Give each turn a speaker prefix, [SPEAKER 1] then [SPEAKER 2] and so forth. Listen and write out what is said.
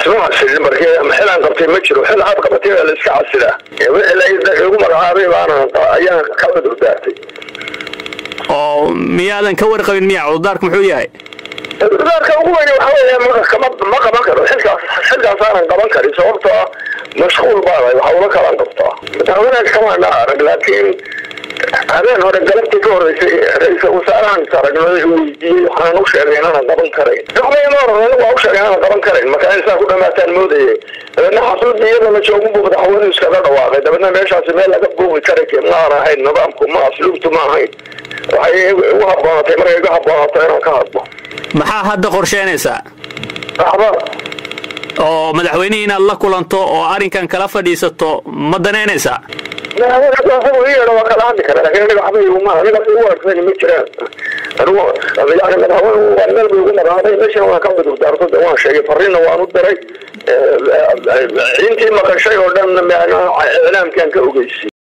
[SPEAKER 1] isma casilin markii xilaan qabtay ma jiro xil aad qabatay waa la iska casilaa wixii lagu magacaabay baana ayaan ka cudur daartay
[SPEAKER 2] oo miyaadan ka warqabin miya cudurdaarku muxuu yahay
[SPEAKER 1] cudurdaarka ugu weyn waxa weeye ma ma qaban karo xilkaas xilkaasaanan qaban karin sababtoo mashquul baanahay waxa ula kalaan qabtaa madaxweynaha kamaana arag laakiin habeen hore galabtii ka horeysay ra-iisal wasaarahan aragnay weydiiyey waxaan u sheegay inaanan qaban karayn duqmayma oran waa u sheegay inaanan qaban karayn marka insaa ku dhamaataan moodayay dabeedna xasuudii iyadana joogun buu madaxweynuhu iskaga dhawaaqay dabeedna meeshaasi meel laga buuqi kara ma aan ahayn nidaamku ma asluubtu ma ahayn waxay igu habboonatay markay igu habboonatay inaan ka hadlo
[SPEAKER 2] maxaa hadda qorsheynaysaa
[SPEAKER 1] waxba
[SPEAKER 2] oo madaxweynihii inaad la kulanto oo arrinkan kala fadhiisato ma danaynaysaa
[SPEAKER 1] madaxweyne waa kala hadli kara lakin aniga waxba iguma aniga igu arkayni ma jiraan anigu yani madaxweyne waa meel bay igu magaaday meeshan waan ka cudur daarto de waan sheegay fariinna waan u diray intii maqashay oo dhan iclaamkaan ka ogeysay